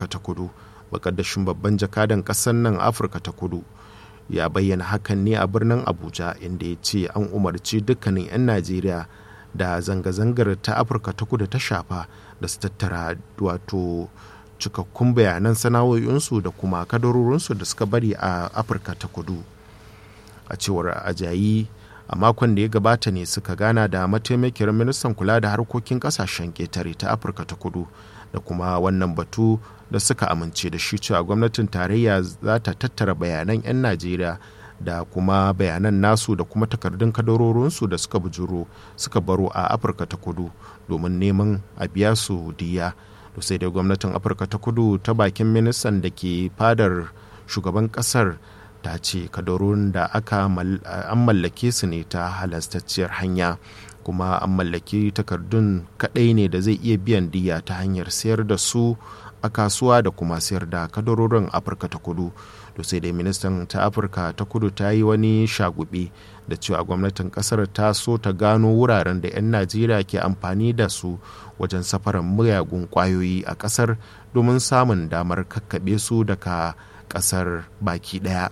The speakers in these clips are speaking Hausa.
afirka ta kudu bakaddashin babban jakadan ƙasar nan afirka ta kudu ya bayyana hakan ne a birnin abuja inda ya ce an umarci dukkanin 'yan najeriya da zanga-zangar ta afirka ta kudu ta shafa da su tattara wato cikakkun bayanan sana'o'insu da kuma kadarorinsu da suka bari a afirka ta kudu a cewar ajayi a makon da ya gabata ne suka gana da mataimakiyar ministan kula da harkokin kasashen ƙetare ta afirka ta kudu da kuma wannan batu da suka amince da shi cewa gwamnatin tarayya za ta tattara bayanan 'yan najeriya da kuma bayanan nasu da kuma takardun kadarorinsu da suka bujuro suka baro a afirka ta kudu domin neman a biya su diya to sai dai gwamnatin afirka ta kudu ta bakin ministan da ke fadar shugaban kasar ta ce kadarorin da aka an mallake su ne ta halastacciyar hanya kuma an mallaki takardun kadai ne da zai iya biyan diya ta hanyar sayar da su a kasuwa da kuma sayar da kadarorin afirka ta kudu to sai dai ministan ta afirka ta kudu ta yi wani shagube da cewa gwamnatin kasar ta so ta gano wuraren da 'yan najeriya ke amfani da su wajen safarar miyagun kwayoyi a kasar domin samun damar kakkaɓe su daga kasar baki daya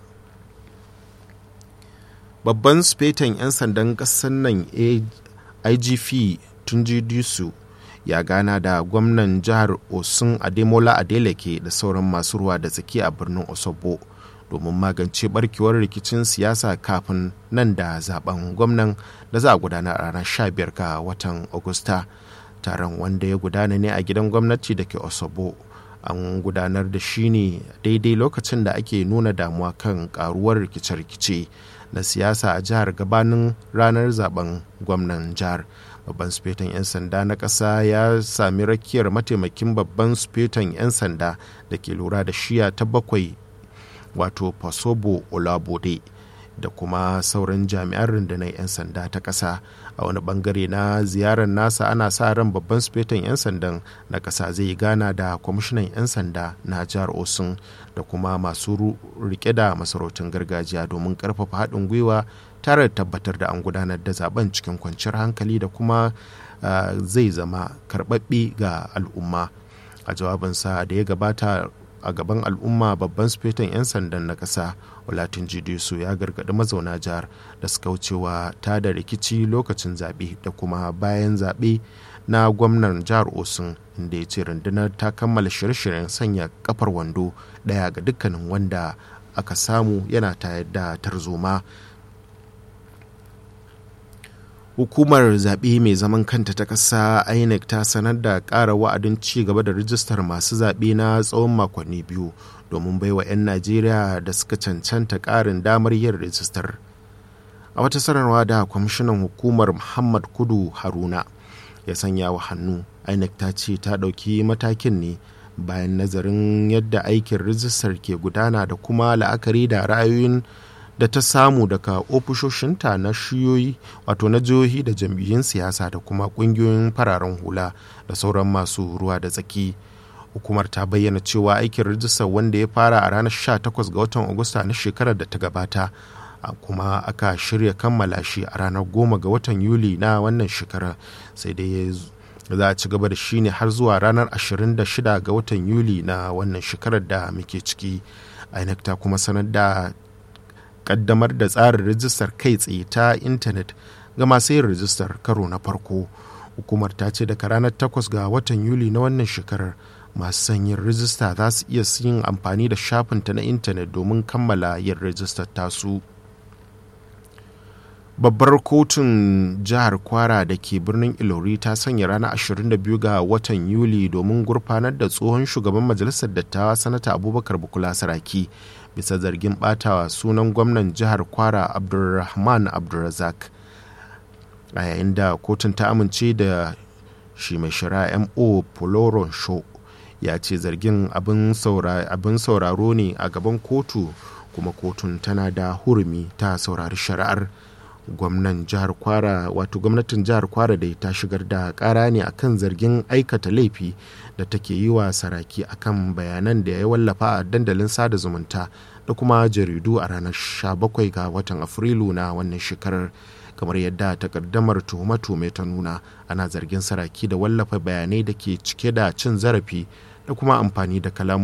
babban sufetan 'yan sandan kasar nan igp tunji disu ya gana da gwamnan jihar osun ademola adeleke da sauran masu ruwa da tsaki a birnin osobo domin magance barkewar rikicin siyasa kafin nan da zaben gwamnan da za a gudana a ranar 15 ga watan agusta taron wanda ya gudana ne a gidan gwamnati da ke osobo an gudanar da shi ne daidai lokacin da ake nuna damuwa kan karuwar rikice-rikice na siyasa a jihar gabanin ranar zaben gwamnan jihar babban sufetan 'yan sanda na ƙasa ya sami rakiyar mataimakin babban sufetan 'yan sanda da ke lura da shiya ta bakwai wato fasobo olabode da kuma sauran jami'an rundunar 'yan sanda ta ƙasa a wani bangare na ziyarar nasa ana sa ran babban sufetan 'yan sandan na ƙasa zai gana da kwamishinan 'yan sanda na jihar osun da kuma masu rike da masarautun gargajiya domin ƙarfafa haɗin gwiwa tare da tabbatar da an gudanar da zaben cikin kwanciyar hankali da kuma zai zama karɓaɓɓe ga al'umma a jawabinsa da ya gabata a gaban al'umma babban sufetan 'yan sandan na ƙasa olatin jidisu ya gargaɗi mazauna jihar da suka wucewa ta da rikici lokacin zaɓe da kuma bayan zaɓe na gwamnan jihar osun inda ya ce rundunar ta kammala shirye-shiryen sanya kafar wando ɗaya ga dukkanin wanda aka samu yana tayar da tarzoma hukumar zaɓe mai zaman kanta ta ƙasa inec ta sanar da ƙara wa'adin ci gaba da rijistar masu zaɓe na tsawon makonni biyu domin baiwa 'yan najeriya da suka cancanta ƙarin damar yin rijistar a wata sanarwa da kwamishinan hukumar muhammad kudu haruna ya sanya wa hannu inec ta ce ta ɗauki matakin ne bayan nazarin yadda aikin rijistar ke gudana da kuma la'akari da ra'ayoyin da ta samu daga ofishoshinta na shiyoyi wato na jihohi da jam'iyyun siyasa da kuma kungiyoyin fararen hula da sauran masu ruwa da tsaki hukumar ta bayyana cewa aikin rijistar wanda ya fara a ranar 18 ga watan agusta na shekarar da ta gabata kuma aka shirya kammala shi a ranar 10 ga watan yuli na wannan shekarar sai dai za a ci gaba da shi ne har zuwa ranar 26 ga watan yuli na wannan shekarar da muke ciki inec ta kuma sanar da kaddamar da tsarin rijistar kai tsaye ta intanet ga masu yin rijistar karo na farko hukumar ta ce daga ranar 8 ga watan yuli na wannan shekarar masu son yin rijista za su iya yin amfani da shafinta na intanet domin kammala yin rijistar tasu babbar kotun jihar kwara da ke birnin ilori ta sanya ranar 22 ga watan yuli domin gurfanar da tsohon shugaban majalisar dattawa sanata abubakar bukula saraki bisa zargin batawa sunan gwamnan jihar kwara abdulrahman abdulrazak a yayin da kotun ta amince da shi mai shari'a mo poloron show ya ce zargin abin sauraro ne a gaban kotu kuma kotun tana da hurumi ta saurari shari'ar gwamnan jihar kwara wato gwamnatin jihar kwara da ta shigar da kara ne akan zargin aikata laifi da take yi wa saraki akan bayanan da ya wallafa a dandalin sada zumunta da kuma jaridu a ranar 17 ga watan afrilu na wannan shekarar kamar yadda takaddamar tuhume-tuhume ta nuna ana zargin saraki da wallafa bayanai da ke cike da cin zarafi da kuma amfani da kalamu